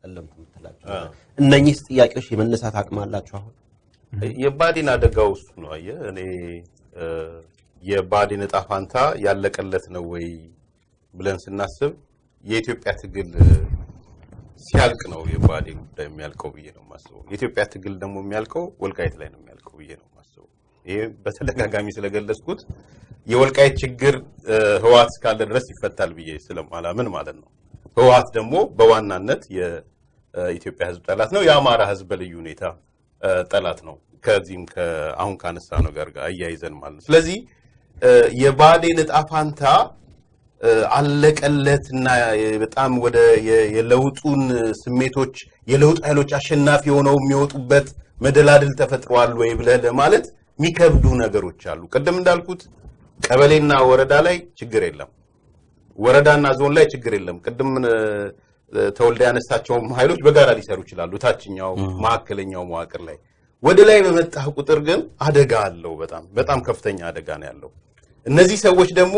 ጨለምት የምትላቸው እነኚህ ጥያቄዎች የመነሳት አቅም አላቸው አሁን የባዴን አደጋው እሱ ነው። አየህ እኔ እ፣ የባዴን እጣ ፋንታ ያለቀለት ነው ወይ ብለን ስናስብ የኢትዮጵያ ትግል እ፣ ሲያልቅ ነው የባዴ ጉዳይ የሚያልቀው ብዬ ነው የማስበው። የኢትዮጵያ ትግል ደግሞ የሚያልቀው ወልቃይት ላይ ነው የሚያልቀው ብዬ ነው የማስበው። ይሄ በተደጋጋሚ ስለገለጽኩት የወልቃይት ችግር እ፣ ህወሓት እስካለ ድረስ ይፈታል ብዬ ስለማላምን ማለት ነው። ህወሓት ደግሞ በዋናነት የኢትዮጵያ ህዝብ ጠላት ነው። የአማራ ህዝብ በልዩ ሁኔታ እ፣ ጠላት ነው። ከዚህም ከ- አሁን ካነሳ ነገር ጋር አያይዘን ማለት ነው። ስለዚህ እ፣ የባዴን እጣ ፋንታ እ፣ አለቀለትና የ- በጣም ወደ የ- የለውጡን ስሜቶች የለውጥ ኃይሎች አሸናፊ ሆነው የሚወጡበት መደላድል ተፈጥሯል ወይ ብለህ ለማለት የሚከብዱ ነገሮች አሉ። ቅድም እንዳልኩት ቀበሌና ወረዳ ላይ ችግር የለም። ወረዳና ዞን ላይ ችግር የለም። ቅድም እ፣ ተወልደ ያነሳቸውም ኃይሎች በጋራ ሊሰሩ ይችላሉ። ታችኛው መካከለኛው መዋቅር ላይ ወደ ላይ በመጣህ ቁጥር ግን አደጋ አለው። በጣም በጣም ከፍተኛ አደጋ ነው ያለው። እነዚህ ሰዎች ደግሞ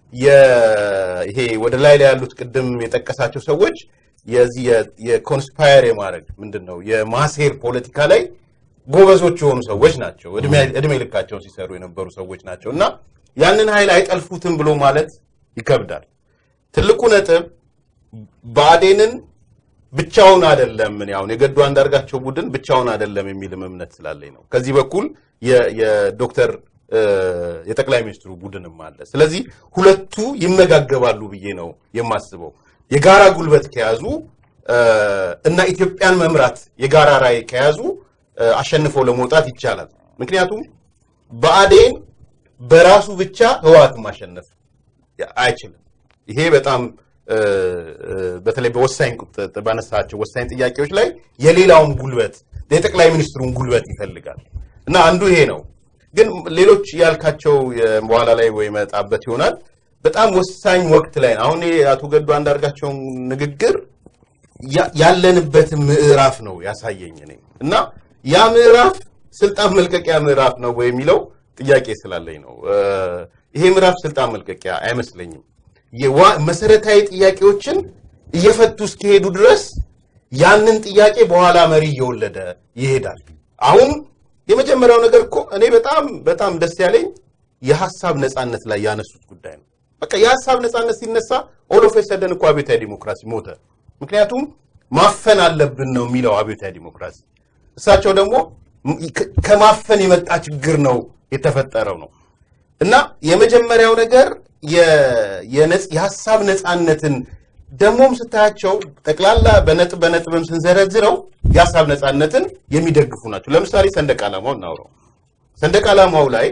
የ- ይሄ ወደ ላይ ላይ ያሉት ቅድም የጠቀሳቸው ሰዎች የዚህ የ- የኮንስፓየር የማድረግ ምንድን ነው የማሴር ፖለቲካ ላይ ጎበዞች የሆኑ ሰዎች ናቸው። እድሜ- እድሜ ልካቸውን ሲሰሩ የነበሩ ሰዎች ናቸው እና ያንን ኃይል አይጠልፉትም ብሎ ማለት ይከብዳል። ትልቁ ነጥብ ብአዴንን ብቻውን አይደለም። እኔ አሁን የገዱ አንዳርጋቸው ቡድን ብቻውን አይደለም የሚልም እምነት ስላለኝ ነው። ከዚህ በኩል የ- የዶክተር እ፣ የጠቅላይ ሚኒስትሩ ቡድንም አለ። ስለዚህ ሁለቱ ይመጋገባሉ ብዬ ነው የማስበው። የጋራ ጉልበት ከያዙ እ፣ እና ኢትዮጵያን መምራት የጋራ ራዕይ ከያዙ እ፣ አሸንፈው ለመውጣት ይቻላል። ምክንያቱም ብአዴን በራሱ ብቻ ህወሓትን ማሸነፍ አይችልም። ይሄ በጣም እ፣ እ፣ በተለይ በወሳኝ ቁጥ- ባነሳቸው ወሳኝ ጥያቄዎች ላይ የሌላውን ጉልበት የጠቅላይ ሚኒስትሩን ጉልበት ይፈልጋል እና አንዱ ይሄ ነው። ግን ሌሎች ያልካቸው የ- በኋላ ላይ ወይ መጣበት ይሆናል። በጣም ወሳኝ ወቅት ላይ ነው። አሁን ይሄ አቶ ገዱ አንዳርጋቸውን ንግግር ያ- ያለንበትን ምዕራፍ ነው ያሳየኝ እኔ እና ያ ምዕራፍ ስልጣን መልቀቂያ ምዕራፍ ነው ወይ የሚለው ጥያቄ ስላለኝ ነው። እ፣ ይሄ ምዕራፍ ስልጣን መልቀቂያ አይመስለኝም። የዋ- መሰረታዊ ጥያቄዎችን እየፈቱ እስከሄዱ ድረስ ያንን ጥያቄ በኋላ መሪ እየወለደ ይሄዳል። አሁን የመጀመሪያው ነገር እኮ እኔ በጣም በጣም ደስ ያለኝ የሀሳብ ነፃነት ላይ ያነሱት ጉዳይ ነው። በቃ የሀሳብ ነፃነት ሲነሳ ኦል ኦፍ ሰደን እኮ አብዮታዊ ዲሞክራሲ ሞተ። ምክንያቱም ማፈን አለብን ነው የሚለው አብዮታዊ ዲሞክራሲ። እሳቸው ደግሞ ም- ከ- ከማፈን የመጣ ችግር ነው የተፈጠረው ነው እና የመጀመሪያው ነገር የ- የነጽ- የሀሳብ ነፃነትን ደግሞም ስታያቸው ጠቅላላ በነጥብ በነጥብም ስንዘረዝረው የሀሳብ ነፃነትን የሚደግፉ ናቸው። ለምሳሌ ሰንደቅ ዓላማው እናውረው። ሰንደቅ ዓላማው ላይ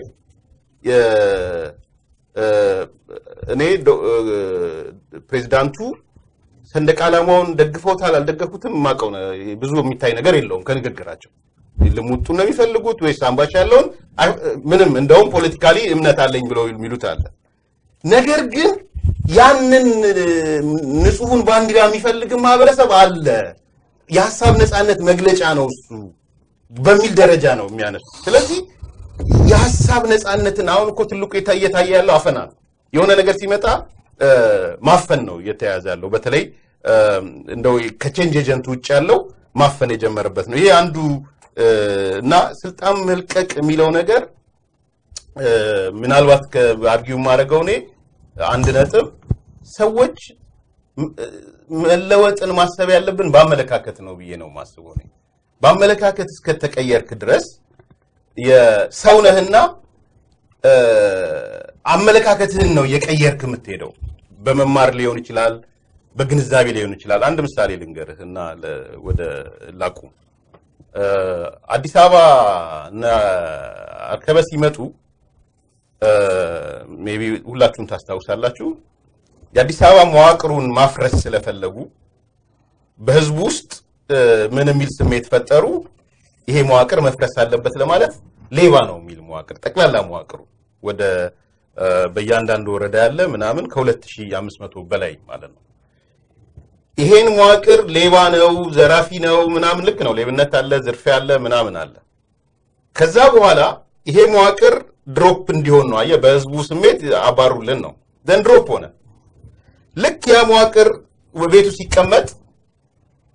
የ- እ፣ እኔ ዶ- እ፣ ፕሬዚዳንቱ ሰንደቅ ዓላማውን ደግፈውታል አልደገፉትም የማውቀው ነ- ብዙ የሚታይ ነገር የለውም ከንግግራቸው። ልሙጡ ነው የሚፈልጉት ወይስ አምባሻ ያለውን አይ- ምንም እንደውም ፖለቲካሊ እምነት አለኝ ብለው የሚሉት አለ። ነገር ግን ያንን እ፣ ንጹሑን ባንዲራ የሚፈልግ ማህበረሰብ አለ። የሀሳብ ነፃነት መግለጫ ነው እሱ በሚል ደረጃ ነው የሚያነሱ። ስለዚህ የሀሳብ ነፃነትን አሁን እኮ ትልቁ የታ- እየታየ ያለው አፈና ነው። የሆነ ነገር ሲመጣ እ፣ ማፈን ነው እየተያዘ ያለው። በተለይ እ፣ እንደው ከቼንጅ ኤጀንት ውጭ ያለው ማፈን የጀመረበት ነው። ይሄ አንዱ እ፣ እና ስልጣን መልቀቅ የሚለው ነገር እ፣ ምናልባት ከአርጊው የማደርገው እኔ አንድ ነጥብ ሰዎች ም- እ፣ መለወጥን ማሰብ ያለብን በአመለካከት ነው ብዬ ነው ማስበው። እኔ በአመለካከት እስከተቀየርክ ድረስ የሰው ነህና እ፣ አመለካከትህን ነው የቀየርክ የምትሄደው። በመማር ሊሆን ይችላል፣ በግንዛቤ ሊሆን ይችላል። አንድ ምሳሌ ልንገርህ እና ለ- ወደ ላቁም እ፣ አዲስ አበባ እና አርከበ ሲመጡ ሜይ ቢ ሁላችሁም ታስታውሳላችሁ። የአዲስ አበባ መዋቅሩን ማፍረስ ስለፈለጉ በህዝቡ ውስጥ እ፣ ምን የሚል ስሜት ፈጠሩ? ይሄ መዋቅር መፍረስ አለበት ለማለት ሌባ ነው የሚል መዋቅር ጠቅላላ መዋቅሩ ወደ እ፣ በእያንዳንዱ ወረዳ ያለ ምናምን ከ2500 በላይ ማለት ነው። ይሄን መዋቅር ሌባ ነው፣ ዘራፊ ነው ምናምን ልክ ነው። ሌብነት አለ፣ ዝርፊያ አለ፣ ምናምን አለ። ከዛ በኋላ ይሄ መዋቅር ድሮፕ እንዲሆን ነው። አየህ፣ በህዝቡ ስሜት አባሩልን ነው። ዘን ድሮፕ ሆነ። ልክ ያ መዋቅር ቤቱ ሲቀመጥ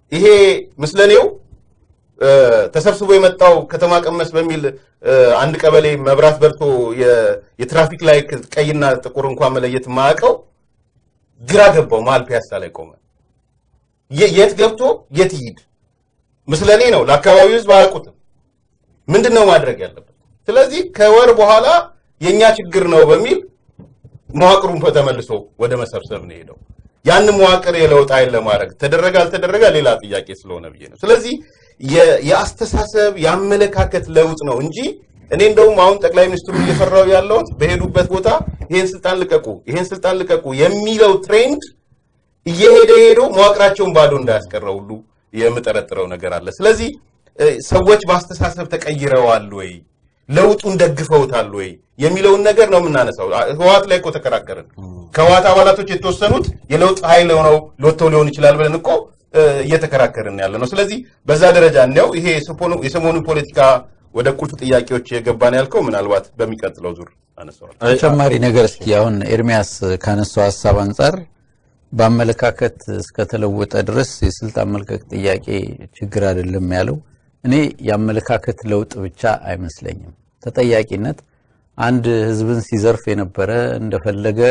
ይሄ ምስለኔው እ፣ ተሰብስቦ የመጣው ከተማ ቀመስ በሚል እ፣ አንድ ቀበሌ መብራት በርቶ የ- የትራፊክ ላይ ቀይና ጥቁር እንኳን መለየት የማያውቀው ግራ ገባው። መሀል ፒያሳ ላይ ቆመ። የ- የት ገብቶ የት ይሂድ? ምስለኔ ነው። ለአካባቢው ሕዝብ አያውቁትም። ምንድን ነው ማድረግ ያለበት? ስለዚህ ከወር በኋላ የእኛ ችግር ነው በሚል መዋቅሩን ተመልሶ ወደ መሰብሰብ ነው ሄደው። ያንን መዋቅር የለውጥ ኃይል ለማድረግ ተደረገ አልተደረገ ሌላ ጥያቄ ስለሆነ ብዬ ነው። ስለዚህ የ- የአስተሳሰብ የአመለካከት ለውጥ ነው እንጂ እኔ እንደውም አሁን ጠቅላይ ሚኒስትሩ እየፈራው ያለሁት በሄዱበት ቦታ ይሄን ስልጣን ልቀቁ፣ ይሄን ስልጣን ልቀቁ የሚለው ትሬንድ እየሄደ ሄዶ መዋቅራቸውን ባዶ እንዳያስቀረው ሁሉ የምጠረጥረው ነገር አለ። ስለዚህ እ፣ ሰዎች በአስተሳሰብ ተቀይረዋል ወይ ለውጡን ደግፈውታል ወይ የሚለውን ነገር ነው የምናነሳው። አ- ህወሓት ላይ እኮ ተከራከርን። ከህወሓት አባላቶች የተወሰኑት የለውጥ ኃይል ሆነው ሎተው ሊሆን ይችላል ብለን እኮ እ፣ እየተከራከርን ያለ ነው። ስለዚህ በዛ ደረጃ እንዲያው ይሄ የሰሞኑ- የሰሞኑ ፖለቲካ ወደ ቁልፍ ጥያቄዎች የገባን ያልከው ምናልባት በሚቀጥለው ዙር አነሳዋል። ተጨማሪ ነገር እስኪ አሁን ኤርሚያስ ካነሳው ሀሳብ አንጻር በአመለካከት እስከተለወጠ ድረስ የስልጣን መልቀቅ ጥያቄ ችግር አይደለም ያለው እኔ የአመለካከት ለውጥ ብቻ አይመስለኝም። ተጠያቂነት አንድ ህዝብን ሲዘርፍ የነበረ እንደፈለገ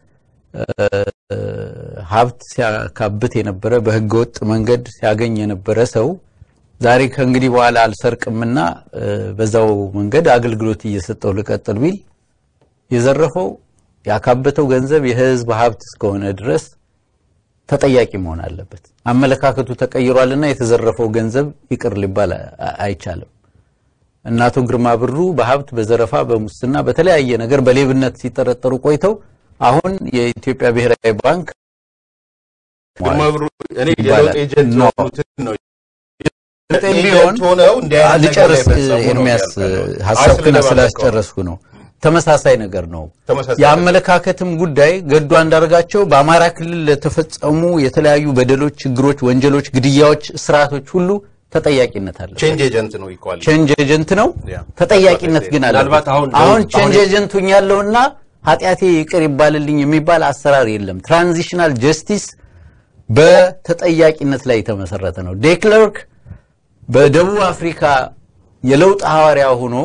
እ፣ ሀብት ሲያካብት የነበረ በህገወጥ መንገድ ሲያገኝ የነበረ ሰው ዛሬ ከእንግዲህ በኋላ አልሰርቅምና እ፣ በዛው መንገድ አገልግሎት እየሰጠው ልቀጥል ቢል የዘረፈው ያካበተው ገንዘብ የህዝብ ሀብት እስከሆነ ድረስ ተጠያቂ መሆን አለበት። አመለካከቱ ተቀይሯልና የተዘረፈው ገንዘብ ይቅር ሊባል አ- አይቻልም። እና አቶ ግርማ ብሩ በሀብት በዘረፋ በሙስና በተለያየ ነገር በሌብነት ሲጠረጠሩ ቆይተው አሁን የኢትዮጵያ ብሔራዊ ባንክ ግርማ ብሩ እኔ ይባላል። የለውጥ ኤጀንት ኖ። የሆኑትን ነው ቢሆን ኤጀንት ሆነው እንዲህ አይነት ነገር ላይ ልጨርስ ፈጸሙ ነው ኤርሚያስ ያልከው። ሀሳብ አይ ክና ስለደባለቀው። ስላስጨረስኩ ነው። ተመሳሳይ ነገር ነው። ተመሳሳይ የአመለካከትም ጉዳይ ገዱ አንዳርጋቸው በአማራ ክልል ለተፈጸሙ የተለያዩ በደሎች፣ ችግሮች፣ ወንጀሎች፣ ግድያዎች፣ እስራቶች ሁሉ ተጠያቂነት አለ። ቼንጅ ኤጀንት ነው ይኳል ቼንጅ ኤጀንት ነው። ያ። ተጠያቂነት ግን አለ። ምናልባት አሁን አሁን አሁን- ቼንጅ ኤጀንት ያለውና ኃጢአቴ ይቅር ይባልልኝ የሚባል አሰራር የለም። ትራንዚሽናል ጀስቲስ በተጠያቂነት ላይ የተመሰረተ ነው። ዴክለርክ በደቡብ አፍሪካ የለውጥ ሐዋርያ ሆኖ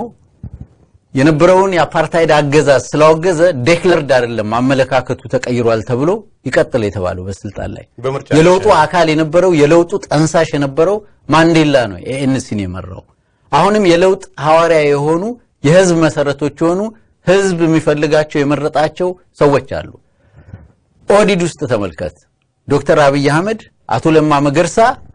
የነበረውን የአፓርታይድ አገዛዝ ስላወገዘ ዴክለርድ አይደለም አመለካከቱ ተቀይሯል ተብሎ ይቀጥል የተባለው በስልጣን ላይ በምርጫ የለውጡ አካል የነበረው የለውጡ ጠንሳሽ የነበረው ማንዴላ ነው ኤኤንሲን የመራው። አሁንም የለውጥ ሐዋርያ የሆኑ የህዝብ መሰረቶች የሆኑ ህዝብ የሚፈልጋቸው የመረጣቸው ሰዎች አሉ። ኦህዴድ ውስጥ ተመልከት። ዶክተር አብይ አህመድ፣ አቶ ለማ መገርሳ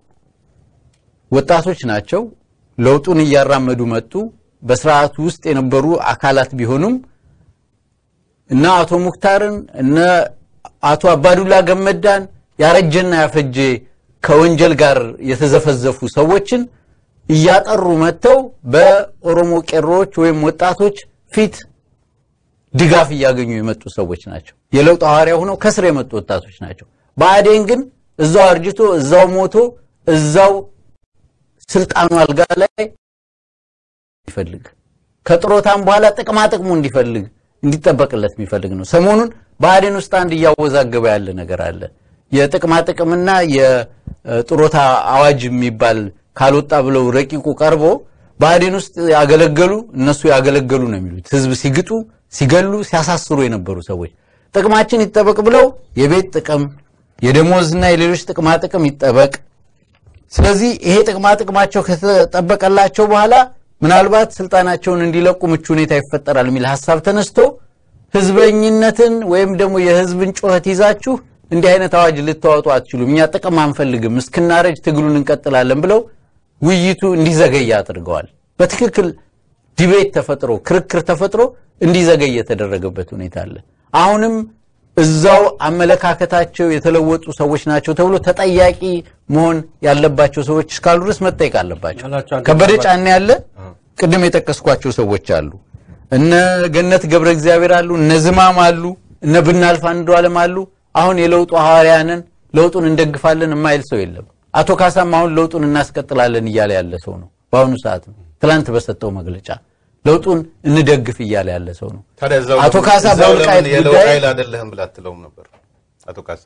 ወጣቶች ናቸው። ለውጡን እያራመዱ መጡ። በስርዓቱ ውስጥ የነበሩ አካላት ቢሆኑም እነ አቶ ሙክታርን እነ አቶ አባዱላ ገመዳን ያረጀና ያፈጀ ከወንጀል ጋር የተዘፈዘፉ ሰዎችን እያጠሩ መጥተው በኦሮሞ ቄሮዎች ወይም ወጣቶች ፊት ድጋፍ እያገኙ የመጡ ሰዎች ናቸው። የለውጥ ሐዋርያ ሆነው ከስር የመጡ ወጣቶች ናቸው። ብአዴን ግን እዛው አርጅቶ እዛው ሞቶ እዛው ስልጣኑ አልጋ ላይ ይፈልግ ከጥሮታም በኋላ ጥቅማ ጥቅሙ እንዲፈልግ እንዲጠበቅለት የሚፈልግ ነው። ሰሞኑን ብአዴን ውስጥ አንድ እያወዛገበ ያለ ነገር አለ። የጥቅማ ጥቅምና የጥሮታ አዋጅ የሚባል ካልወጣ ብለው ረቂቁ ቀርቦ ብአዴን ውስጥ ያገለገሉ እነሱ ያገለገሉ ነው የሚሉት ህዝብ ሲግጡ፣ ሲገሉ፣ ሲያሳስሩ የነበሩ ሰዎች ጥቅማችን ይጠበቅ ብለው የቤት ጥቅም የደሞዝና የሌሎች ጥቅማ ጥቅም ይጠበቅ ስለዚህ ይሄ ጥቅማ ጥቅማቸው ከተጠበቀላቸው በኋላ ምናልባት ስልጣናቸውን እንዲለቁ ምቹ ሁኔታ ይፈጠራል የሚል ሀሳብ ተነስቶ ህዝበኝነትን ወይም ደግሞ የህዝብን ጩኸት ይዛችሁ እንዲህ አይነት አዋጅ ልታወጡ አትችሉም፣ እኛ ጥቅም አንፈልግም፣ እስክናረጅ ትግሉን እንቀጥላለን ብለው ውይይቱ እንዲዘገይ አድርገዋል። በትክክል ዲቤት ተፈጥሮ ክርክር ተፈጥሮ እንዲዘገይ የተደረገበት ሁኔታ አለ። አሁንም እዛው አመለካከታቸው የተለወጡ ሰዎች ናቸው ተብሎ ተጠያቂ መሆን ያለባቸው ሰዎች እስካሉ ድረስ መጠየቅ አለባቸው። ያላቸው አንድ ከበደ ምናልባት- ጫኔ ያለ ቅድም የጠቀስኳቸው ሰዎች አሉ። እነ ገነት ገብረ እግዚአብሔር አሉ፣ እነ ዝማም አሉ፣ እነ ብናልፍ አንዱ ዓለም አሉ። አሁን የለውጡ ሐዋርያንን ለውጡን እንደግፋለን የማይል ሰው የለም። አቶ ካሳም አሁን ለውጡን እናስቀጥላለን እያለ ያለ ሰው ነው። በአሁኑ ሰዓት ነው። ትላንት በሰጠው መግለጫ ለውጡን እንደግፍ እያለ ያለ ሰው ነው። ታዲያ እዛው አቶ ካሳ እዛው በወልቃይት ለምን የለውጥ ጉዳይ- ኃይል አይደለህም ብላ አትለውም ነበር አቶ ካሳ?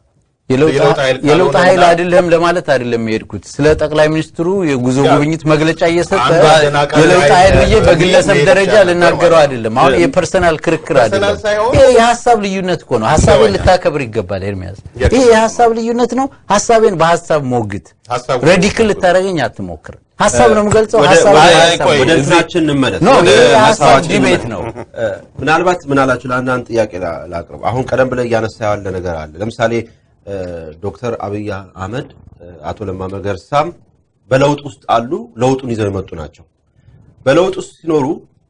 የለውጥ የለውጥ ኃይል የለውጥ ካልሆነ ኃይል እና- አይደለም ለማለት አይደለም የሄድኩት። ስለ ጠቅላይ ሚኒስትሩ የጉዞ ያ- ጉብኝት መግለጫ እየሰጠ አንዱ አደናቃሪ የለውጥ ኃይል ኃይል ብዬ በሚል በግለሰብ መሄድ ደረጃ ይቻላል ልናገረው ማለት አይደለም። አሁን ነው። የፐርሰናል ክርክር ፐርሰናል አይደለም። ሳይሆን- ይሄ የሀሳብ ልዩነት እኮ ነው። ሀሳቤን ይገባኛል። ልታከብር ይገባል ኤርሚያስ። የት- ይሄ የሀሳብ ልዩነት ነው። ሀሳቤን በሀሳብ ሞግት። ሀሳቡ- ረዲክል ልታደርገኝ አትሞክር። ሀሳብ ነው የምገልጸው። ወደ- ሀሳብ ወደ- ነው አይ፣ ቆይ፣ ወደ እዚህ- እንትናችን እንመለስ። ኖ ወደ ይሄ የሀሳብ ሀሳባችን ዲቤት እንመለስ። ነው። እ፣ ምናልባት ምናላችሁ ለአንዳንድ ጥያቄ ላ- ላቅርብ። አሁን ቀደም ብለህ እያነሳ ያለ ነገር አለ። ለምሳሌ እ፣ ዶክተር አብይ አህመድ እ፣ አቶ ለማ መገርሳም በለውጥ ውስጥ አሉ። ለውጡን ይዘው የመጡ ናቸው። በለውጥ ውስጥ ሲኖሩ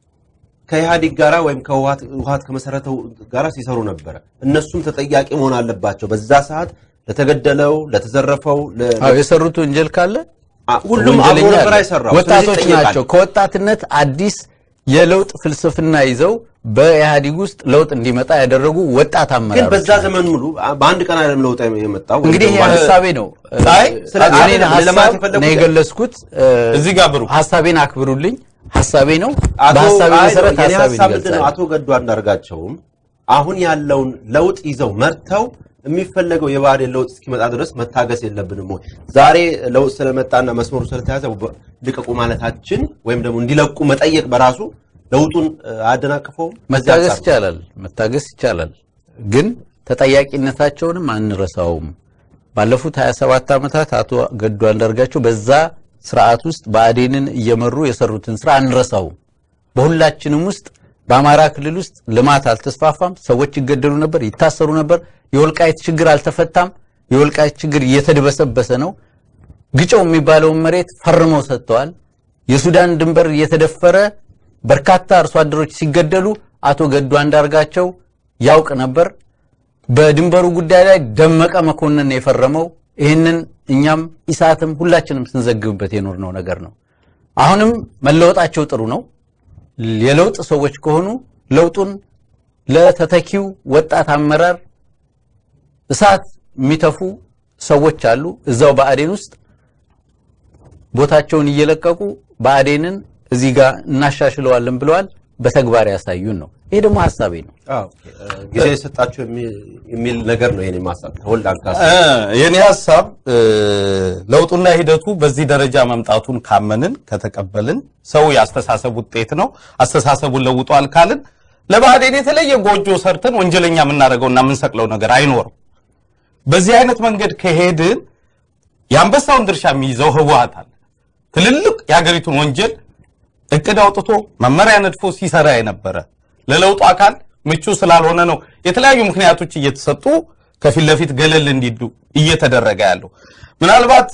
ከኢህአዴግ ጋራ ወይም ከህወሓት ህወሓት ከመሰረተው ጋራ ሲሰሩ ነበረ። እነሱም ተጠያቂ መሆን አለባቸው። በዛ ሰዓት ለተገደለው፣ ለተዘረፈው፣ ለ- አዎ የሰሩት ወንጀል ካለ አ- ሁሉም አብሮ ወንጀለኛ ነበር አለ። አይሰራው። ወጣቶች ስለዚህ ይጠየቃል። ናቸው። ከወጣትነት አዲስ የለውጥ ፍልስፍና ይዘው በኢህአዴግ ውስጥ ለውጥ እንዲመጣ ያደረጉ ወጣት ግን አመራሮች በዛ ዘመን ሙሉ በአንድ ቀን አይደለም ለውጥ የመጣው። ወይም እንግዲህ ደግሞ ይሄ በአንድ- ሀሳቤ ነው። አይ፣ ስለዚህ እኔን አይደለም ለማለት ሀሳብ የፈለጉት ነው የገለጽኩት። እዚህ ጋር ብሩ ሀሳቤን አክብሩልኝ። ሀሳቤ ነው። አቶ በሀሳቤ አይ፣ መሰረት የኔ ሀሳቤን ሀሳብ ምንድን ነው? ይገልጻል። አቶ ገዱ አንዳርጋቸውም አሁን ያለውን ለውጥ ይዘው መርተው የሚፈለገው የብአዴን ለውጥ እስኪመጣ ድረስ መታገስ የለብንም ወይ? ዛሬ ለውጥ ስለመጣና መስመሩ ስለተያዘ በ- ልቀቁ ማለታችን ወይም ደግሞ እንዲለቁ መጠየቅ በራሱ ለውጡን እ፣ አያደናቅፈውም? በዚህ መታገስ አንጻር ነው። ይቻላል። መታገስ ይቻላል። ግን ተጠያቂነታቸውንም አንረሳውም። ባለፉት 27 ዓመታት አቶ ገዱ አንዳርጋቸው በዛ ስርዓት ውስጥ ብአዴንን እየመሩ የሰሩትን ስራ አንረሳውም። በሁላችንም ውስጥ በአማራ ክልል ውስጥ ልማት አልተስፋፋም። ሰዎች ይገደሉ ነበር፣ ይታሰሩ ነበር። የወልቃይት ችግር አልተፈታም። የወልቃይት ችግር እየተድበሰበሰ ነው። ግጨው የሚባለውን መሬት ፈርመው ሰጥተዋል። የሱዳን ድንበር እየተደፈረ በርካታ አርሶ አደሮች ሲገደሉ አቶ ገዱ አንዳርጋቸው ያውቅ ነበር። በድንበሩ ጉዳይ ላይ ደመቀ መኮንን ነው የፈረመው። ይህንን እኛም ኢሳትም ሁላችንም ስንዘግብበት የኖርነው ነገር ነው። አሁንም መለወጣቸው ጥሩ ነው። የለውጥ ሰዎች ከሆኑ ለውጡን ለተተኪው ወጣት አመራር እሳት የሚተፉ ሰዎች አሉ እዛው ብአዴን ውስጥ ቦታቸውን እየለቀቁ ብአዴንን እዚህ ጋር እናሻሽለዋለን ብለዋል። በተግባር ያሳዩን ነው። ይሄ ደግሞ ሀሳቤ ነው። አዎ፣ እ፣ ጊዜ የሰጣቸው የሚ- የሚል ነገር ነው የኔ ማሳብ ተወልድ አንካሳ እ፣ የኔ ሀሳብ እ፣ ለውጡና ሂደቱ በዚህ ደረጃ መምጣቱን ካመንን ከተቀበልን ሰው የአስተሳሰብ ውጤት ነው። አስተሳሰቡን ለውጧል ካልን ለብአዴን የተለየ ጎጆ ሰርተን ወንጀለኛ የምናደርገውና የምንሰቅለው ነገር አይኖርም። በዚህ አይነት መንገድ ከሄድን የአንበሳውን ድርሻ የሚይዘው ህወሓት አለ። ትልልቅ የሀገሪቱን ወንጀል እቅድ አውጥቶ መመሪያ ነድፎ ሲሰራ የነበረ ለለውጡ አካል ምቹ ስላልሆነ ነው የተለያዩ ምክንያቶች እየተሰጡ ከፊት ለፊት ገለል እንዲዱ እየተደረገ ያለው። ምናልባት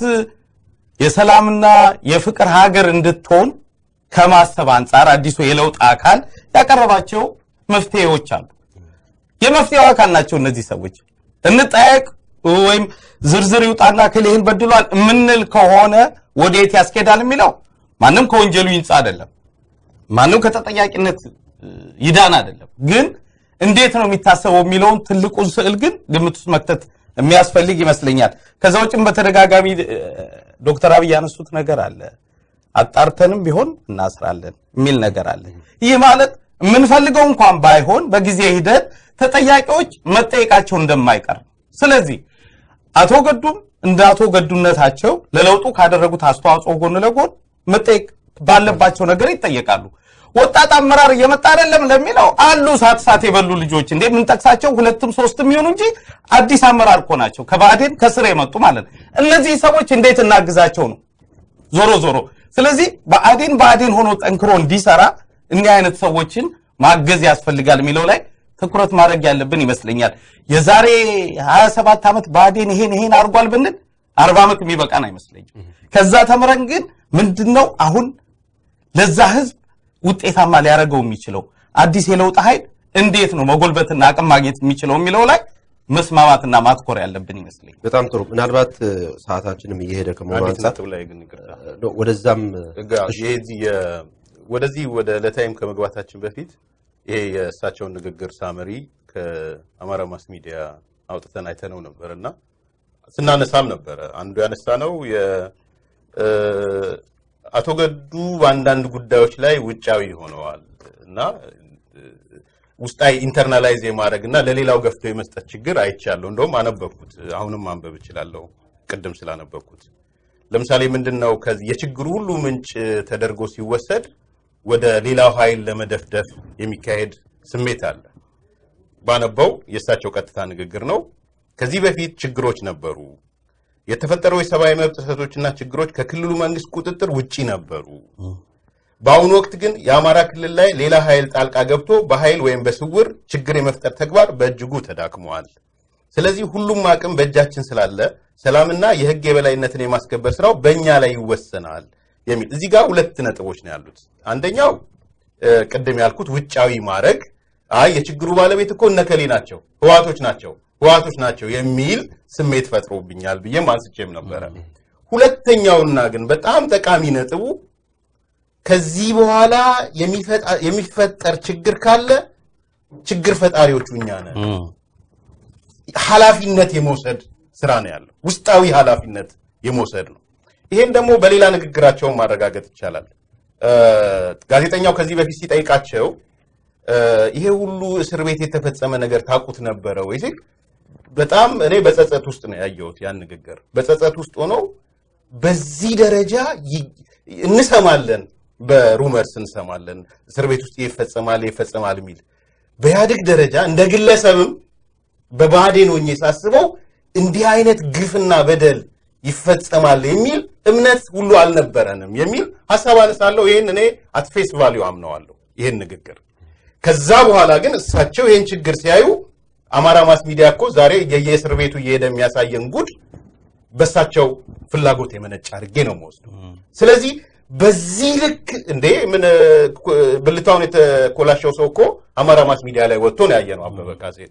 የሰላምና የፍቅር ሀገር እንድትሆን ከማሰብ አንጻር አዲሱ የለውጥ አካል ያቀረባቸው መፍትሄዎች አሉ። የመፍትሄው አካል ናቸው እነዚህ ሰዎች። እንጠያየቅ ወይም ዝርዝር ይውጣና ክልህን በድሏል የምንል ከሆነ ወዴት ያስኬዳል የሚለው ማንም ከወንጀሉ ይንጻ አይደለም፣ ማንም ከተጠያቂነት እ, ይዳን አይደለም። ግን እንዴት ነው የሚታሰበው የሚለውን ትልቁን ስዕል ግን ግምት ውስጥ መክተት የሚያስፈልግ ይመስለኛል። ከዛ ውጭም በተደጋጋሚ እ, ዶክተር አብይ ያነሱት ነገር አለ አጣርተንም ቢሆን እናስራለን የሚል ነገር አለ። ይህ ማለት የምንፈልገው እንኳን ባይሆን በጊዜ ሂደት ተጠያቂዎች መጠየቃቸው እንደማይቀር ነው። ስለዚህ አቶ ገዱም እንደ አቶ ገዱነታቸው ለለውጡ ካደረጉት አስተዋጽኦ ጎን ለጎን መጠየቅ ባለባቸው ነገር ይጠየቃሉ። ወጣት አመራር እየመጣ አይደለም ለሚለው አሉ ሳት ሳት የበሉ ልጆች እንዴ የምንጠቅሳቸው ሁለትም ሶስትም ይሁኑ እንጂ አዲስ አመራር እኮ ናቸው። ከባዕዴን ከስር የመጡ ማለት ነው። እነዚህ ሰዎች እንዴት እናግዛቸው ነው ዞሮ ዞሮ ስለዚህ ብአዴን ብአዴን ሆኖ ጠንክሮ እንዲሰራ እኒህ አይነት ሰዎችን ማገዝ ያስፈልጋል የሚለው ላይ ትኩረት ማድረግ ያለብን ይመስለኛል። የዛሬ 27 ዓመት ብአዴን ይሄን ይሄን አድርጓል ብንል 40 ዓመት የሚበቃን አይመስለኝም። ከዛ ተምረን ግን ምንድነው አሁን ለዛ ህዝብ ውጤታማ ሊያደርገው የሚችለው አዲስ የለውጥ ኃይል እንዴት ነው መጎልበትና አቅም ማግኘት የሚችለው የሚለው ላይ መስማማትና ማትኮር ያለብን ይመስለኛል። በጣም ጥሩ። ምናልባት እ፣ ሰዓታችንም እየሄደ ከመሆኑ አንዲት አንጻር ነጥብ ላይ ግን ይቅርታ እ፣ ወደዛም ጋ- የዚህ የ- ወደዚህ ወደ ለታይም ከመግባታችን በፊት ይሄ የእሳቸውን ንግግር ሳመሪ ከአማራ ማስ ሚዲያ አውጥተን አይተነው ነበር እና ስናነሳም ነበረ። አንዱ ያነሳ ነው አቶ ገዱ በአንዳንድ ጉዳዮች ላይ ውጫዊ ሆነዋል እና እ፣ ውስጣዊ ኢንተርናላይዝ የማድረግ እና ለሌላው ገፍቶ የመስጠት ችግር አይቻለሁ። እንደውም አነበብኩት፣ አሁንም ማንበብ እችላለሁ ቅድም ስላነበብኩት። ለምሳሌ ምንድን ነው ከዚህ የችግሩ ሁሉ ምንጭ ተደርጎ ሲወሰድ ወደ ሌላው ኃይል ለመደፍደፍ የሚካሄድ ስሜት አለ። ባነበው የእሳቸው ቀጥታ ንግግር ነው። ከዚህ በፊት ችግሮች ነበሩ። የተፈጠረው የሰብአዊ መብት ጥሰቶችና ችግሮች ከክልሉ መንግስት ቁጥጥር ውጪ ነበሩ። በአሁኑ ወቅት ግን የአማራ ክልል ላይ ሌላ ኃይል ጣልቃ ገብቶ በኃይል ወይም በስውር ችግር የመፍጠር ተግባር በእጅጉ ተዳክመዋል። ስለዚህ ሁሉም አቅም በእጃችን ስላለ ሰላምና የህግ የበላይነትን የማስከበር ስራው በእኛ ላይ ይወሰናል የሚል እዚህ ጋር ሁለት ነጥቦች ነው ያሉት። አንደኛው እ፣ ቅድም ያልኩት ውጫዊ ማድረግ አይ የችግሩ ባለቤት እኮ እነከሌ ናቸው፣ ህዋቶች ናቸው፣ ህዋቶች ናቸው የሚል ስሜት ፈጥሮብኛል ብዬም አንስቼም ነበረ። ሁለተኛውና ግን በጣም ጠቃሚ ነጥቡ ከዚህ በኋላ የሚፈጣ- የሚፈጠር ችግር ካለ ችግር ፈጣሪዎቹ እኛ ነን። ኃላፊነት የመውሰድ ስራ ነው ያለው። ውስጣዊ ኃላፊነት የመውሰድ ነው። ይሄን ደግሞ በሌላ ንግግራቸውን ማረጋገጥ ይቻላል። እ፣ ጋዜጠኛው ከዚህ በፊት ሲጠይቃቸው እ፣ ይሄ ሁሉ እስር ቤት የተፈጸመ ነገር ታውቁት ነበረ ወይ ሲል በጣም እኔ በጸጸት ውስጥ ነው ያየሁት ያን ንግግር። በጸጸት ውስጥ ሆነው በዚህ ደረጃ ይ- እንሰማለን፣ በሩመርስ እንሰማለን፣ እስር ቤት ውስጥ ይፈጸማል ይፈጸማል የሚል በኢህአዴግ ደረጃ እንደ ግለሰብም በባህዴን ሆኜ ሳስበው እንዲህ አይነት ግፍና በደል ይፈጸማል የሚል እምነት ሁሉ አልነበረንም የሚል ሀሳብ አነሳለሁ። ይህን እኔ አትፌስ ቫሊዩ አምነዋለሁ ይህን ንግግር። ከዛ በኋላ ግን እሳቸው ይህን ችግር ሲያዩ አማራ ማስ ሚዲያ እኮ ዛሬ የየእስር ቤቱ እየሄደ የሚያሳየን ጉድ በእሳቸው ፍላጎት የመነጨ አድርጌ ነው የምወስደው። ስለዚህ በዚህ ልክ እንዴ ምን እ፣ ብልታውን የተኮላሸው ሰው እኮ አማራ ማስ ሚዲያ ላይ ወጥቶ ነው ያየነው። አበበ ካሴን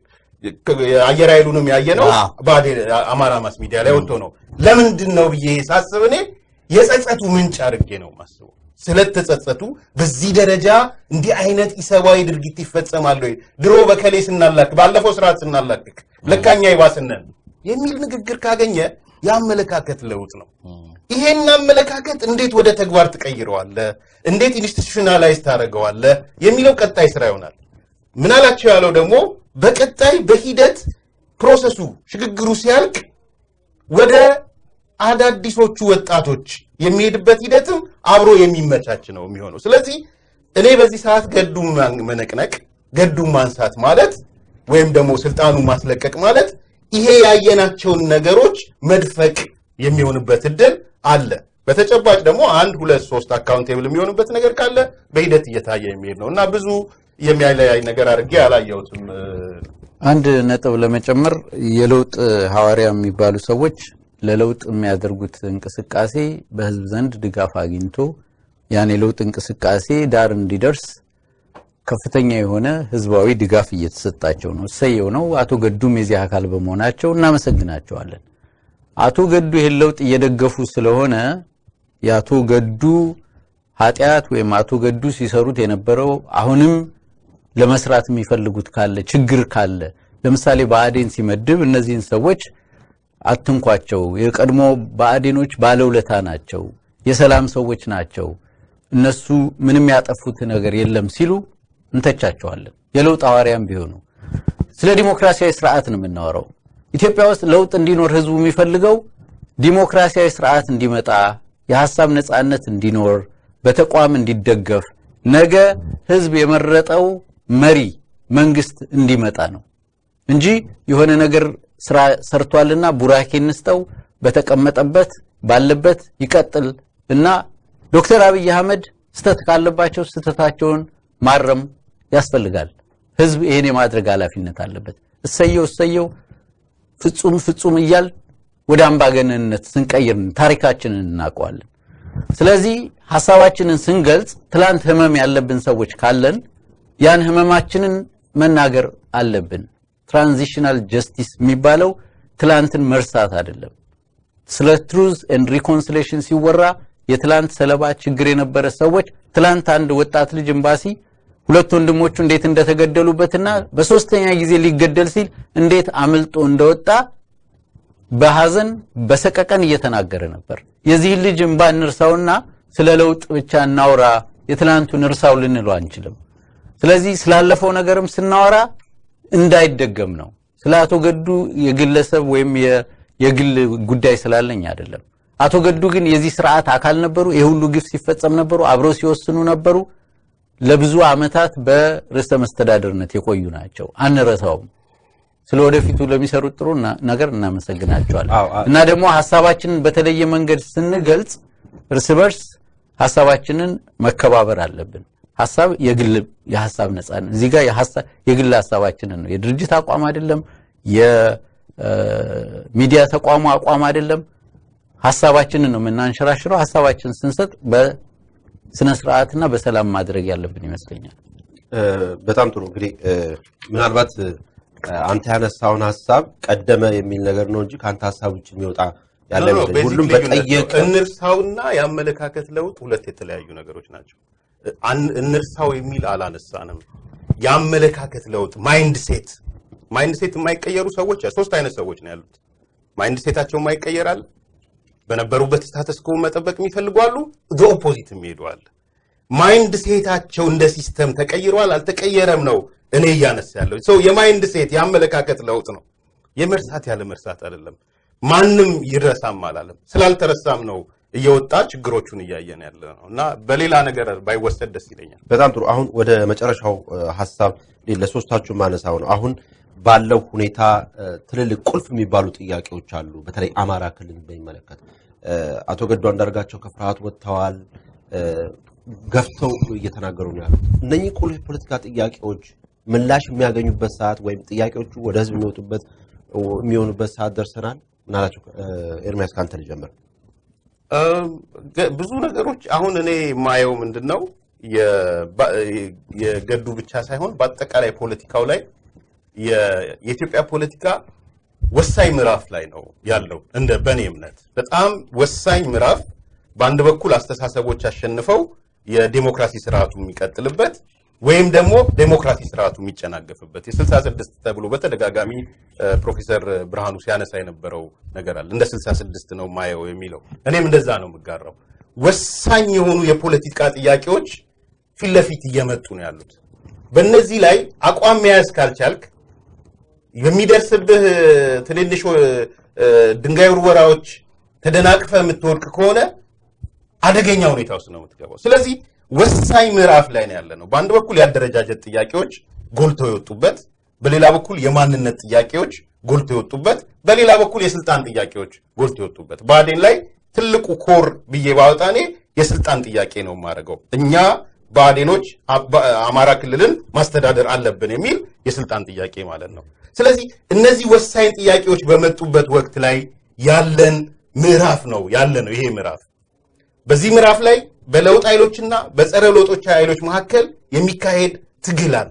አየር ኃይሉንም ያየነው አዎ። ባዴን አማራ ማስ ሚዲያ ላይ ወጥቶ ነው። ለምንድን ነው ብዬ ሳስብ እኔ የጸጸቱ ምንጭ አድርጌ ነው ማስበው። ስለተጸጸቱ በዚህ ደረጃ እንዲህ አይነት ኢሰብአዊ ድርጊት ይፈጸማል ወይ? ድሮ በከሌ ስናላክ ባለፈው ስርዓት ስናላክክ ለካኛ ይባስነን የሚል ንግግር ካገኘ የአመለካከት ለውጥ ነው። ይሄን አመለካከት እንዴት ወደ ተግባር ትቀይረዋለህ? እንዴት ኢንስቲቱሽናላይዝ ታደርገዋለህ? የሚለው ቀጣይ ስራ ይሆናል። ምናላቸው ያለው ደግሞ በቀጣይ በሂደት ፕሮሰሱ ሽግግሩ ሲያልቅ ወደ አዳዲሶቹ ወጣቶች የሚሄድበት ሂደትም አብሮ የሚመቻች ነው የሚሆነው። ስለዚህ እኔ በዚህ ሰዓት ገዱን ማን- መነቅነቅ ገዱን ማንሳት ማለት ወይም ደግሞ ስልጣኑን ማስለቀቅ ማለት ይሄ ያየናቸውን ነገሮች መድፈቅ የሚሆንበት እድል አለ። በተጨባጭ ደግሞ አንድ ሁለት ሶስት አካውንቴብል የሚሆንበት ነገር ካለ በሂደት እየታየ የሚሄድ ነው እና ብዙ የሚያለያይ ነገር አድርጌ አላየሁትም። አንድ ነጥብ ለመጨመር የለውጥ ሐዋርያ የሚባሉ ሰዎች ለለውጥ የሚያደርጉት እንቅስቃሴ በሕዝብ ዘንድ ድጋፍ አግኝቶ ያን የለውጥ እንቅስቃሴ ዳር እንዲደርስ ከፍተኛ የሆነ ሕዝባዊ ድጋፍ እየተሰጣቸው ነው። እሰየው ነው። አቶ ገዱም የዚህ አካል በመሆናቸው እናመሰግናቸዋለን። አቶ ገዱ ይህን ለውጥ እየደገፉ ስለሆነ የአቶ ገዱ ኃጢአት ወይም አቶ ገዱ ሲሰሩት የነበረው አሁንም ለመስራት የሚፈልጉት ካለ ችግር ካለ ለምሳሌ ብአዴን ሲመድብ እነዚህን ሰዎች አትንኳቸው፣ የቀድሞ ብአዴኖች ባለውለታ ናቸው፣ የሰላም ሰዎች ናቸው፣ እነሱ ምንም ያጠፉት ነገር የለም ሲሉ እንተቻቸዋለን። የለውጥ ሐዋርያም ቢሆኑ ስለ ዲሞክራሲያዊ ስርዓት ነው የምናወራው። ኢትዮጵያ ውስጥ ለውጥ እንዲኖር ህዝቡ የሚፈልገው ዲሞክራሲያዊ ስርዓት እንዲመጣ፣ የሀሳብ ነጻነት እንዲኖር፣ በተቋም እንዲደገፍ፣ ነገ ህዝብ የመረጠው መሪ መንግስት እንዲመጣ ነው እንጂ የሆነ ነገር ስራ ሰርቷልና ቡራኬ እንስጠው፣ በተቀመጠበት ባለበት ይቀጥል እና ዶክተር አብይ አህመድ ስተት ካለባቸው ስተታቸውን ማረም ያስፈልጋል። ህዝብ ይሄን የማድረግ ኃላፊነት አለበት። እሰየው እሰየው ፍጹም ፍጹም እያል ወደ አምባገነንነት ስንቀይር ታሪካችንን እናውቀዋለን። ስለዚህ ሐሳባችንን ስንገልጽ ትላንት ህመም ያለብን ሰዎች ካለን ያን ህመማችንን መናገር አለብን። ትራንዚሽናል ጀስቲስ የሚባለው ትላንትን መርሳት አይደለም። ስለ ትሩዝ ኤንድ ሪኮንሲሌሽን ሲወራ የትላንት ሰለባ ችግር የነበረ ሰዎች ትላንት አንድ ወጣት ልጅ ኤምባሲ ሁለት ወንድሞቹ እንዴት እንደተገደሉበትና በሶስተኛ ጊዜ ሊገደል ሲል እንዴት አምልጦ እንደወጣ በሐዘን በሰቀቀን እየተናገረ ነበር። የዚህን ልጅ እምባ እንርሳውና ስለ ለውጥ ብቻ እናውራ፣ የትላንቱን እርሳው ልንለው አንችልም። ስለዚህ ስላለፈው ነገርም ስናወራ እንዳይደገም ነው። ስለ አቶ ገዱ የግለሰብ ወይም የ- የግል ጉዳይ ስላለኝ አይደለም። አቶ ገዱ ግን የዚህ ስርዓት አካል ነበሩ። የሁሉ ግፍ ሲፈጸም ነበሩ። አብረው ሲወስኑ ነበሩ። ለብዙ ዓመታት በርዕሰ መስተዳደርነት የቆዩ ናቸው። አንረሳውም። ስለ ወደፊቱ ለሚሰሩት ጥሩ እና- ነገር እናመሰግናቸዋለን። አዎ፣ አዎ። እና ደግሞ ሀሳባችንን በተለየ መንገድ ስንገልጽ እርስ በርስ ሀሳባችንን መከባበር አለብን። ሀሳብ የግል የሀሳብ ነጻነት እዚህ ጋር የሀሳብ የግል ሀሳባችንን ነው። የድርጅት አቋም አይደለም። የሚዲያ ተቋሙ አቋም አይደለም። ሀሳባችንን ነው የምናንሸራሽረው። ሀሳባችንን ስንሰጥ በስነ ስርዓትና በሰላም ማድረግ ያለብን ይመስለኛል። እ፣ በጣም ጥሩ እንግዲህ እ፣ ምናልባት እ፣ አንተ ያነሳውን ሀሳብ ቀደመ የሚል ነገር ነው እንጂ ከአንተ ሀሳብ ውጭ የሚወጣ ያለ ኖ፣ ኖ፣ አይመስለኝም። ቤዚክ ሁሉም ልዩነት ነው። በጠየቀ እንርሳውና የአመለካከት ለውጥ ሁለት የተለያዩ ነገሮች ናቸው። አን- እንርሳው የሚል አላነሳንም። የአመለካከት ለውጥ ማይንድ ሴት ማይንድ ሴት የማይቀየሩ ሰዎች ሶስት አይነት ሰዎች ነው ያሉት። ማይንድ ሴታቸው የማይቀየራል በነበሩበት ስታተስ ኮ መጠበቅ የሚፈልጉ አሉ። ዘ ኦፖዚት የሚሄዱ አለ። ማይንድ ሴታቸው እንደ ሲስተም ተቀይሯል አልተቀየረም ነው እኔ እያነሳ ያለው ሰው የማይንድ ሴት የአመለካከት ለውጥ ነው። የመርሳት ያለ መርሳት አይደለም። ማንም ይረሳም አላለም። ስላልተረሳም ነው እየወጣ ችግሮቹን እያየን ያለ ነው እና በሌላ ነገር ባይወሰድ ደስ ይለኛል። በጣም ጥሩ። አሁን ወደ መጨረሻው እ፣ ሀሳብ ለሶስታችሁ ማነሳው ነው። አሁን ባለው ሁኔታ እ፣ ትልልቅ ቁልፍ የሚባሉ ጥያቄዎች አሉ። በተለይ አማራ ክልል በሚመለከት እ፣ አቶ ገዱ አንዳርጋቸው ከፍርሃት ወጥተዋል። እ፣ ገፍተው እየተናገሩ ነው ያሉት። እነኚህ ቁልፍ የፖለቲካ ጥያቄዎች ምላሽ የሚያገኙበት ሰዓት ወይም ጥያቄዎቹ ወደ ህዝብ የሚወጡበት የሚሆኑበት ሰዓት ደርሰናል። ምናላቸው ኤርሚያስ ከአንተ ልጀምር። እም፣ ገ- ብዙ ነገሮች አሁን እኔ የማየው ምንድን ነው የባ- የገዱ ብቻ ሳይሆን በአጠቃላይ ፖለቲካው ላይ የ- የኢትዮጵያ ፖለቲካ ወሳኝ ምዕራፍ ላይ ነው ያለው። እንደ በእኔ እምነት በጣም ወሳኝ ምዕራፍ፣ በአንድ በኩል አስተሳሰቦች አሸንፈው የዴሞክራሲ ስርዓቱ የሚቀጥልበት ወይም ደግሞ ዴሞክራሲ ስርዓቱ የሚጨናገፍበት የስልሳ ስድስት ተብሎ በተደጋጋሚ እ፣ ፕሮፌሰር ብርሃኑ ሲያነሳ የነበረው ነገር አለ። እንደ ስልሳ ስድስት ነው ማየው የሚለው እኔም እንደዛ ነው የምጋራው። ወሳኝ የሆኑ የፖለቲካ ጥያቄዎች ፊት ለፊት እየመጡ ነው ያሉት። በእነዚህ ላይ አቋም መያዝ ካልቻልክ የሚደርስብህ ትንንሽ እ፣ ድንጋይ ውርወራዎች ተደናቅፈ የምትወድቅ ከሆነ አደገኛ ሁኔታ ውስጥ ነው የምትገባው። ስለዚህ ወሳኝ ምዕራፍ ላይ ነው ያለ ነው። በአንድ በኩል የአደረጃጀት ጥያቄዎች ጎልተው የወጡበት፣ በሌላ በኩል የማንነት ጥያቄዎች ጎልተው የወጡበት፣ በሌላ በኩል የስልጣን ጥያቄዎች ጎልተው የወጡበት። ብአዴን ላይ ትልቁ ኮር ብዬ ባወጣ እኔ የስልጣን ጥያቄ ነው የማደርገው። እኛ ብአዴኖች አባ- አማራ ክልልን ማስተዳደር አለብን የሚል የስልጣን ጥያቄ ማለት ነው። ስለዚህ እነዚህ ወሳኝ ጥያቄዎች በመጡበት ወቅት ላይ ያለን ምዕራፍ ነው ያለ ነው ይሄ ምዕራፍ በዚህ ምዕራፍ ላይ በለውጥ ኃይሎችና በጸረ ለውጦች ኃይሎች መካከል የሚካሄድ ትግል አለ።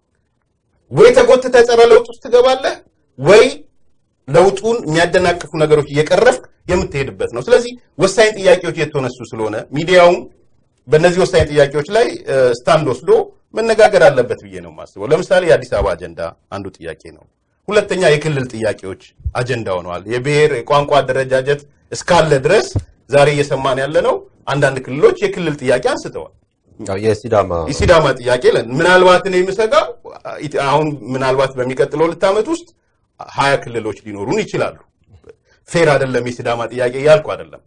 ወይ ተጎትተ ጸረ ለውጥ ውስጥ ትገባለህ፣ ወይ ለውጡን የሚያደናቅፉ ነገሮች እየቀረፍክ የምትሄድበት ነው። ስለዚህ ወሳኝ ጥያቄዎች የተነሱ ስለሆነ ሚዲያውም በእነዚህ ወሳኝ ጥያቄዎች ላይ እ፣ ስታንድ ወስዶ መነጋገር አለበት ብዬ ነው የማስበው። ለምሳሌ የአዲስ አበባ አጀንዳ አንዱ ጥያቄ ነው። ሁለተኛ የክልል ጥያቄዎች አጀንዳ ሆነዋል። የብሔር የቋንቋ አደረጃጀት እስካለ ድረስ ዛሬ እየሰማን ያለ ነው። አንዳንድ ክልሎች የክልል ጥያቄ አንስተዋል። ያው የሲዳማ የሲዳማ ጥያቄ ለን ምናልባት እኔ የምሰጋው አሁን ምናልባት በሚቀጥለው ሁለት ዓመት ውስጥ ሀያ ክልሎች ሊኖሩን ይችላሉ። ፌር አይደለም የሲዳማ ጥያቄ እያልኩ አይደለም።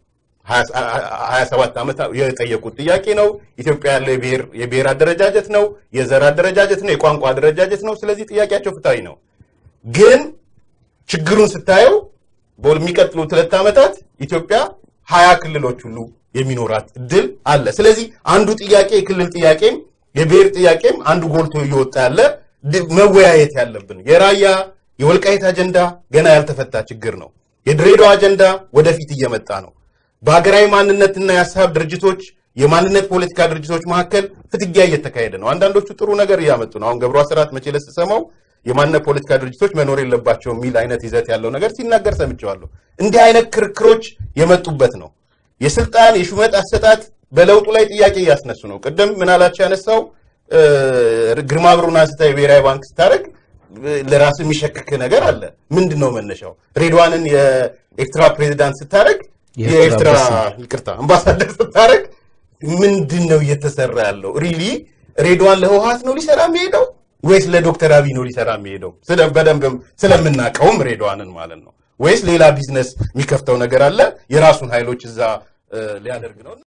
ሀያ ሰባት ዓመት የጠየቁት ጥያቄ ነው። ኢትዮጵያ ያለው የብሔር የብሔር አደረጃጀት ነው፣ የዘር አደረጃጀት ነው፣ የቋንቋ አደረጃጀት ነው። ስለዚህ ጥያቄያቸው ፍትሃዊ ነው። ግን ችግሩን ስታየው በሚቀጥሉት ሁለት ዓመታት ኢትዮጵያ ሀያ ክልሎች ሁሉ የሚኖራት እድል አለ። ስለዚህ አንዱ ጥያቄ የክልል ጥያቄም የብሔር ጥያቄም አንዱ ጎልቶ እየወጣ ያለ ድ- መወያየት ያለብን የራያ የወልቃይት አጀንዳ ገና ያልተፈታ ችግር ነው። የድሬዳዋ አጀንዳ ወደፊት እየመጣ ነው። በሀገራዊ ማንነትና የሀሳብ ድርጅቶች የማንነት ፖለቲካ ድርጅቶች መካከል ፍትጊያ እየተካሄደ ነው። አንዳንዶቹ ጥሩ ነገር እያመጡ ነው። አሁን ገብሩ አስራት መቼ ዕለት ስሰማው የማንነት ፖለቲካ ድርጅቶች መኖር የለባቸው የሚል አይነት ይዘት ያለው ነገር ሲናገር ሰምቼዋለሁ። እንዲህ አይነት ክርክሮች የመጡበት ነው። የስልጣን የሹመት አሰጣጥ በለውጡ ላይ ጥያቄ እያስነሱ ነው። ቅድም ምናላቸው ያነሳው እ፣ ግርማ ብሩን አንስታ የብሔራዊ ባንክ ስታደርግ ለራስ የሚሸክክ ነገር አለ። ምንድን ነው መነሻው? ሬድዋንን የኤርትራ ፕሬዚዳንት ስታደርግ የኤርትራ የኤርትራ ይቅርታ አምባሳደር ስታደርግ ምንድን ነው እየተሰራ ያለው? ሪሊ ሬድዋን ለህወሀት ነው ሊሰራ የሚሄደው ወይስ ለዶክተር አብይ ነው ሊሰራ የሚሄደው? ስለ በደንብም ስለምናውቀውም ሬድዋንን ማለት ነው። ወይስ ሌላ ቢዝነስ የሚከፍተው ነገር አለ የራሱን ኃይሎች እዛ እ፣ ሊያደርግ ነው?